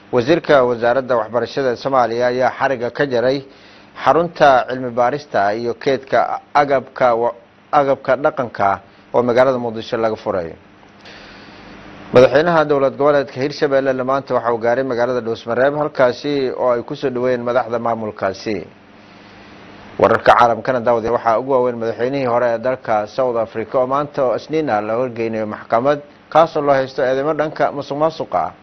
wasiirka wasaaradda waxbarashada soomaaliya ayaa xariga ka jaray xarunta cilmi baarista iyo keedka agabka agabka dhaqanka oo magaalada muqdisho laga furay madaxweynaha dowlad goboleedka hirshabelle maanta waxa uu gaaray magaalada dhuusmareeb halkaasi oo ay kusoo dhaweeyeen madaxda maamulkaasi wararka caalamkana daawade waxaa ugu waaweyn madaxweynihii hore ee dalka south africa oo maanta oo isniin ah la horgeynayo maxkamad kaasoo loo haysto eedeymo dhanka musuq maasuqa ah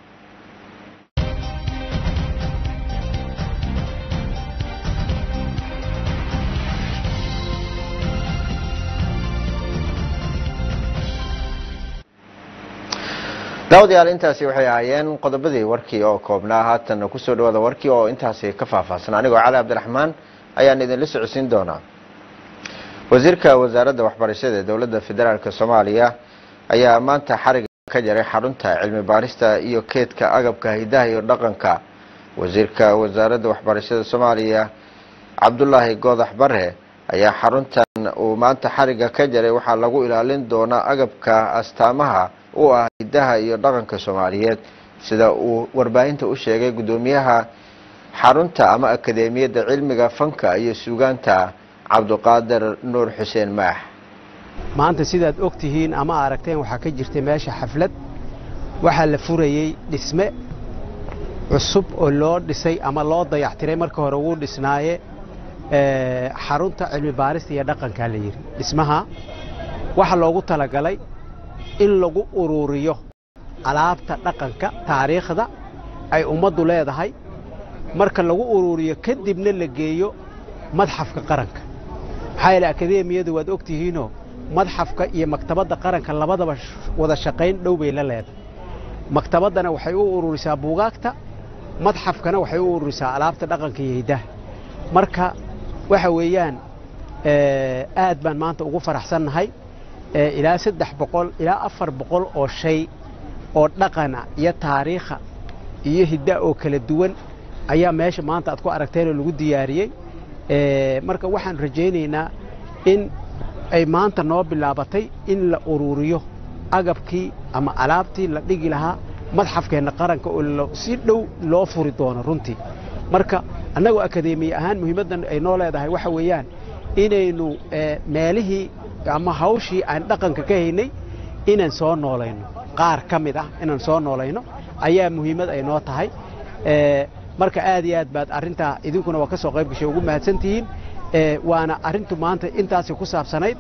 daawadayaal intaasi waxay ahaayeen qodobadii warkii oo koobnaa haatan kusoo dhawaada warkii oo intaasi ka faahfaahsan anigoo cali cabdiraxmaan ayaan idinla socodsiin doonaa wasiirka wasaaradda waxbarashada ee dowladda federaalk soomaaliya ayaa maanta xariga ka jaray xarunta cilmi baarista iyo keedka agabka hidaha iyo dhaqanka wasiirka wasaaradda waxbarashada soomaaliya cabdulaahi goodax bare ayaa xaruntan uu maanta xariga ka jaray waxaa lagu ilaalin doonaa agabka astaamaha u ah hidaha iyo dhaqanka soomaaliyeed sida uu warbaahinta u sheegay guddoomiyaha xarunta ama akadeemiyadda cilmiga fanka iyo suugaanta cabduqaadir nuur xuseen maax maanta sidaad og tihiin ama aragteen waxaa ka jirtay meesha xaflad waxaa la furayey dhisme cusub oo loo dhisay ama loo dayactiray marka hore wuu dhisnaaye xarunta cilmi baarista iyo dhaqankaa la yidhi dhismaha waxaa loogu talagalay in lagu ururiyo alaabta dhaqanka taariikhda ay ummaddu leedahay marka lagu ururiyo kadibna la geeyo madxafka qaranka maxaa yeele akadeemiyadu waad og tihiinoo madxafka iyo maktabadda qaranka labadaba wada shaqayn dhow bay la leedahay maktabaddana waxay u ururisaa buugaagta madxafkana waxay u ururisaa alaabta dhaqanka iyo hiddaha marka waxa weeyaan aad baan maanta ugu faraxsannahay ilaa saddex boqol ilaa afar boqol oo shay oo dhaqana iyo taariikha iyo hidda oo kala duwan ayaa meesha maanta aad ku aragteenoo lagu diyaariyey marka waxaan rajaynaynaa in ay maanta noo bilaabatay in la ururiyo agabkii ama alaabtii la dhigi lahaa madxafkeenna qaranka oo si dhow loo furi doono runtii marka annagoo akadeemiye ahaan muhiimaddan ay noo leedahay waxa weeyaan inaynu meelihii ama hawshii aan dhaqanka ka haynay inaan soo noolayno qaar ka mid ah inaan soo noolayno ayaa muhiimad ay noo tahay marka aad iyo aad baad arrintaa idinkuna waa ka soo qayb gashay ugu mahadsantihiin waana arrintu maanta intaasi ku saabsanayd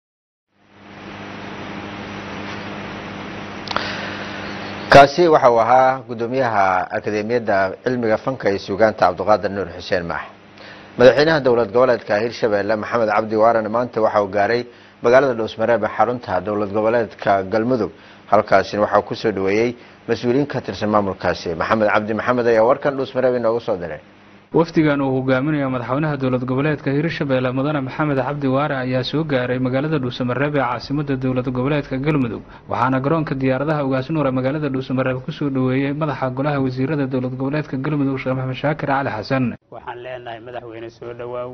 kaasi waxa uu ahaa guddoomiyaha akadeemiyadda cilmiga fanka iyo suugaanta cabduqaadir nuur xuseen maax madaxweynaha dowlad goboleedka hirshabelle maxamed cabdi waarane maanta waxa uu gaaray magaalada dhuusmareeb ee xarunta dowlad goboleedka galmudug halkaasina waxaa kusoo dhaweeyey mas-uuliyiin ka tirsan maamulkaasi maxamed cabdi maxamed ayaa warkan dhuusmareeb inoogu soo diray wafdigan uu hogaaminayo madaxweynaha dowlad goboleedka hirshabelle mudane maxamed cabdi waare ayaa soo gaaray magaalada dhuusamareeb ee caasimada dowlad goboleedka galmudug waxaana garoonka diyaaradaha ugaasnuur ee magaalada dhuusamareeb kusoo dhaweeyey madaxa golaha wasiirada dowlad goboleedka galmudug sheekh maxamed shaakir cali xasan waxaan leenahay madaxweyne soo dhowaaw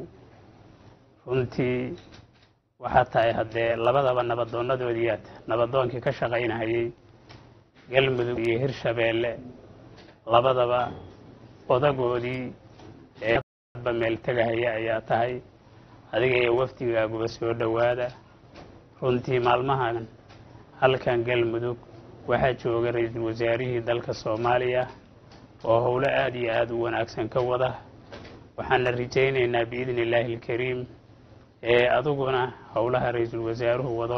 runtii waxaa tahay haddee labadaba nabaddoonnadoodiiaad nabadoonkii ka shaqaynahayey galmudug iyo hirshabeelle labadaba odagoodii eeba meel tegahaya ayaa tahay adiga iyo wafdigaaguba soo dhowaada runtii maalmahan halkan galmudug waxaa jooga ra-iisul wasaarihii dalka soomaaliya oo howlo aada iyo aada u wanaagsan ka wada waxaana rajaynaynaa biidni illaahi alkariim ee adiguna howlaha ra-iisul wasaaruhu wado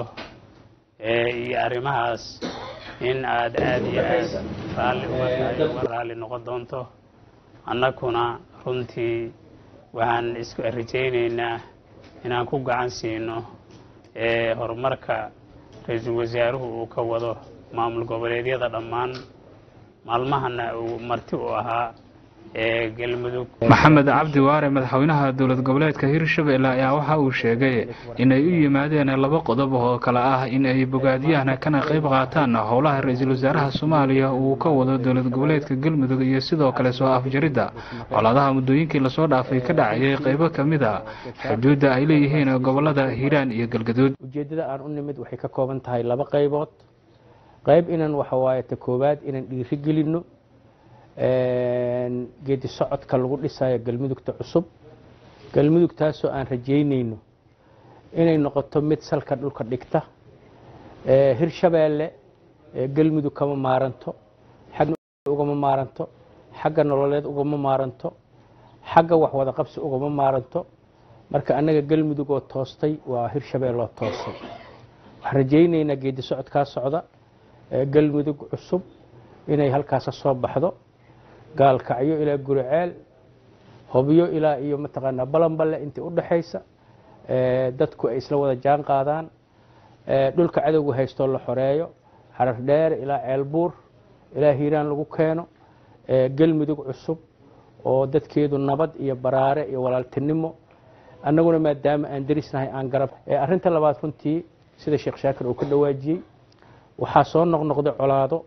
iyo arrimahaas in aad aada iyo aad raalli uga tahay uga raalli noqon doonto annaguna runtii waxaan isku rajaynaynaa inaan ku gacan siino horumarka ra-iisul wasaaruhu uu ka wado maamul goboleedyada dhammaan maalmahana uu marti u ahaa ee galmudug maxamed cabdi waare madaxweynaha dowlad goboleedka hirshabelle ayaa waxa uu sheegay inay u yimaadeen laba qodob oo kale ah in ay bogaadiyaan kana qayb qaataan howlaha ra-iisul wasaaraha soomaaliya uu ka wado dowlad goboleedka galmudug iyo sidoo kale soo afjaridda colaadaha muddooyinkii lasoo dhaafay ka dhacayay qaybo ka mid a xuduudda ay leeyihiin gobolada hiiraan iyo galgaduud ujeeddada aan u nimid waxay ka kooban tahay laba qaybood qayb inaan waxa waaye ta koowaad inaan dhiiri gelinno geedi socodka lagu dhisayo galmudugta cusub galmudugtaasoo aan rajaynayno inay noqoto mid salka dhulka dhigta hirshabeelle galmudug kama maaranto xagna ugama maaranto xagga nololeed ugama maaranto xagga waxwada qabsi ugama maaranto marka annaga galmudug oo toostay waa hirshabelle oo toostay waxaan rajaynaynaa geedi socodkaa socda galmudug cusub inay halkaasa soo baxdo gaalkacyo ilaa guriceel hobyo ilaa iyo mataqaanaa balanballe intii u dhaxaysa dadku ay isla wada jaan qaadaan dhulka cadowga haystoo la xoreeyo xarar dheere ilaa ceelbuur ilaa hiiraan lagu keeno galmudug cusub oo dadkeedu nabad iyo baraare iyo walaaltinimo annaguna maadaama aan derisnahay aan garab arrinta labaad runtii sida sheekh shaakir uu ka dhawaajiyey waxaa soo noqnoqday colaado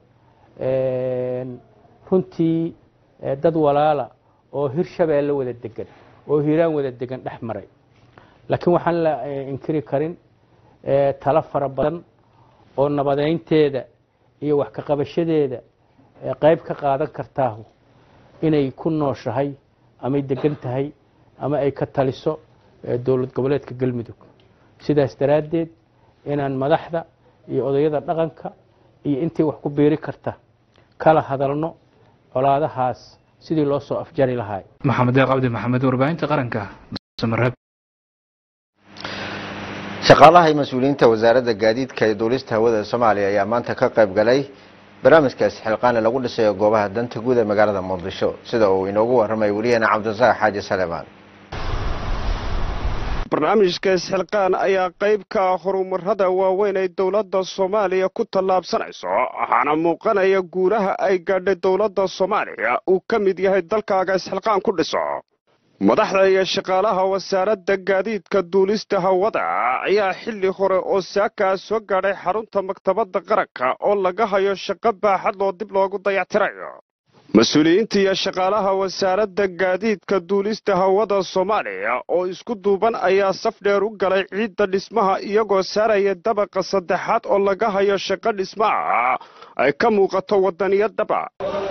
runtii dad walaala oo hirshabeelle wada degan oo hiiraan wada degan dhex maray laakiin waxaan la inkiri karin talo fara badan oo nabadeynteeda iyo wax ka qabashadeeda qayb ka qaadan kartaahu inay ku nooshahay amay degan tahay ama ay ka taliso dowlad goboleedka galmudug sidaas daraaddeed inaan madaxda iyo odayada dhaqanka iyo intii wax ku biiri karta kala hadalno colaadahaas sidii loo soo afjari lahaa maxamed deeq cabdi maxamed warbaahinta qaranka samareeb shaqaalaha iyo mas-uuliyiinta wasaaradda gaadiidka iyo duulista hawada soomaaliya ayaa maanta ka qayb galay barnaamijkaasi xilqaane lagu dhisayo goobaha danta guud ee magaalada muqdisho sida uu inoogu warramay weliyaheena cabdirasaaq xaaji saleemaan barnaamijka isxilqaan ayaa qayb ka ah horumarada waaweyn ay dowladda soomaaliya ku tallaabsanayso waxaana muuqanaya guulaha ay gaadhay dowladda soomaaliya uu ka mid yahay dalkaaga isxilqaan ku dhiso madaxda iyo shaqaalaha wasaaradda gaadiidka duulista hawada ayaa xilli hore oo saakaa soo gaadhay xarunta maktabadda qaranka oo laga hayo shaqo baaxad loo dib loogu dayactirayo mas-uuliyiinta iyo shaqaalaha wasaaradda gaadiidka duulista hawada soomaaliya oo isku duuban ayaa saf dheer u galay ciidda dhismaha iyagoo saaraya dabaqa saddexaad oo laga hayo shaqo dhismaha ay ka muuqato wadaniyadaba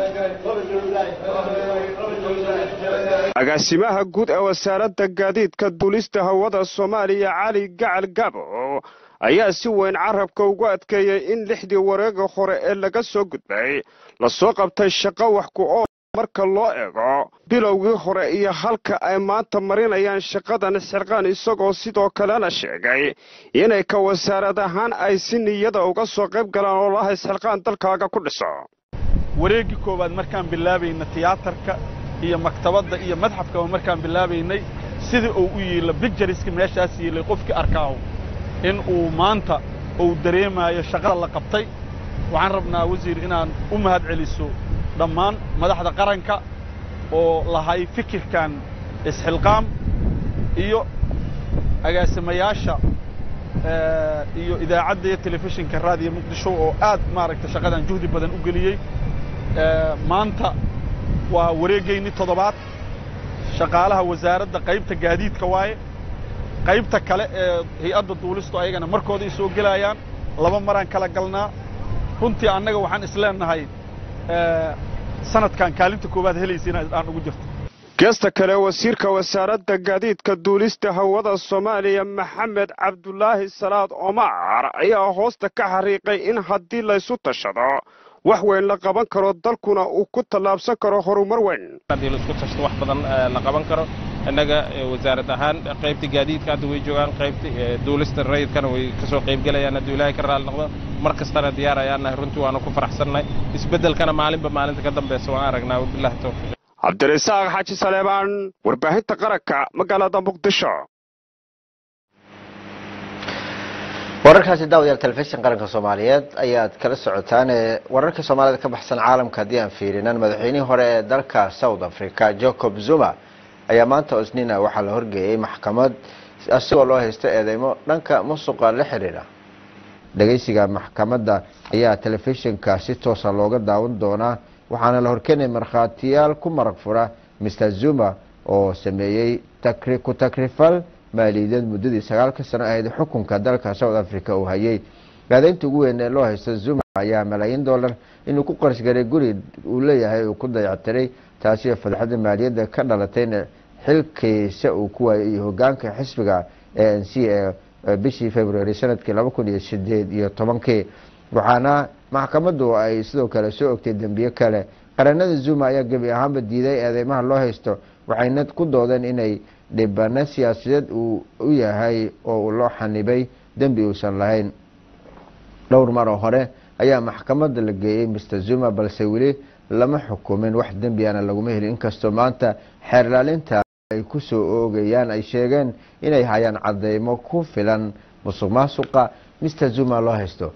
agaasimaha guud ee wasaaradda gaadiidka duulista hawada soomaaliya cali gacal gaabo ayaa si weyn carabka ugu adkeeyey in lixdii wareega hore ee laga soo gudbay lasoo qabtay shaqo wax ku ool marka loo eego bilowgii hore iyo halka ay maanta marinayaan shaqadan isxilqaan isagoo sidoo kalena sheegay inay ka wasaarad ahaan ay si niyada uga soo qayb galaan oo laha isxilqaan dalkaaga ku dhiso wareeggii koowaad markaan bilaabayna tiyaatarka iyo maktabadda iyo madxafkaba markaan bilaabaynay sidii uu u yiila bicturiska meeshaas yiilay qofkii arkaahu in uu maanta uu dareemaayo shaqada la qabtay waxaan rabnaa wasiir inaan u mahad celiso dhammaan madaxda qaranka oo lahay fikirkan isxilqaam iyo agaasimayaasha iyo idaacadda iyo telefishinka raadiyo muqdisho oo aad maaragtay shaqadan juhdi badan u geliyey maanta waa wareegaynii toddobaad shaqaalaha wasaaradda qaybta gaadiidka waaye qaybta kale ee hay-adda duulistu ayagana markooda ay soo gelayaan laba maraan kala galnaa runtii annaga waxaan isleenahay sanadkan kaalinta koowaad helaysiina aan ugu jirto geesta kale wasiirka wasaaradda gaadiidka duulista hawada soomaaliya maxamed cabdulaahi salaad omar ayaa hoosta ka xariiqay in haddii laysu tashado wax weyn la qaban karo dalkuna uu ku tallaabsan karo horumar weyn haddii laisku tashto wax badan la qaban karo innaga wasaarad ahaan qaybta gaadiidka hadda way joogaan qaybta duulista rayidkana way kasoo qaybgelayaan hadduu ilaahay ka raali noqdo mar kastana diyaar ayaan nahay runtii waanu ku faraxsannahay isbeddelkana maalinba maalinta ka dambaysa waan aragnaa wabillahi tawfiiq cabdirasaaq xaaji saleebaan warbaahinta qaranka magaalada muqdisho wararkaasi daawadayaal telefishin qaranka soomaaliyeed ayaad kala socotaan ee wararka soomaalida ka baxsan caalamka haddii aan fiirinan madaxweynihii hore ee dalka south africa jacob zuma ayaa maanta osnina waxaa la horgeeyey maxkamad asigoo loo haysto eedeymo dhanka musuqa la xiriira dhageysiga maxkamadda ayaa telefishinka si toosa looga daawan doonaa waxaana la horkeenay markhaatiyaal ku marag fura mr zuma oo sameeyey ku takrifal maaliyadeed muddadii sagaalka sano ahayd xukunka dalka south africa uu hayay gaadeynta ugu weyn ee loo haysto zuma ayaa malaayiin dollar inuu ku qarashgaray guri uu leeyahay uu ku dayactiray taasi oo fadxada maaliyadda ka dhalatayna xilkiisa uu ku waayay iyo hogaanka xisbiga a n c ee bishii february sanadkii laba kun iyo sideed iyo tobankii waxaana maxkamaddu ay sidoo kale soo ogtay dembiye kale qaranada zuma ayaa gebi ahaanba diiday eedeymaha loo haysto waxayna ku doodeen inay dhibano siyaasadeed uu u yahay oo loo xanibay dembi uusan lahayn dhowr mar oo hore ayaa maxkamadda la geeyey mr zuma balse weli lama xukumin wax dembiana laguma helin inkastoo maanta xeerlaalinta ay ku soo oogayaan ay sheegeen inay hayaan cadeymo ku filan musuq maasuqa mr zuma loo haysto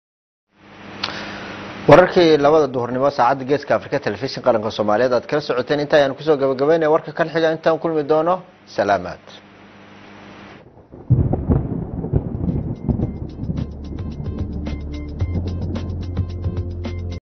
wararkii labada duhurnimo saacadda geeska afrika telefishin qaranka soomaaliyeed aad kala socoteen inta ayaan kusoo gabagabeynaya warka kan xiga intaan kulmi doono salaamaad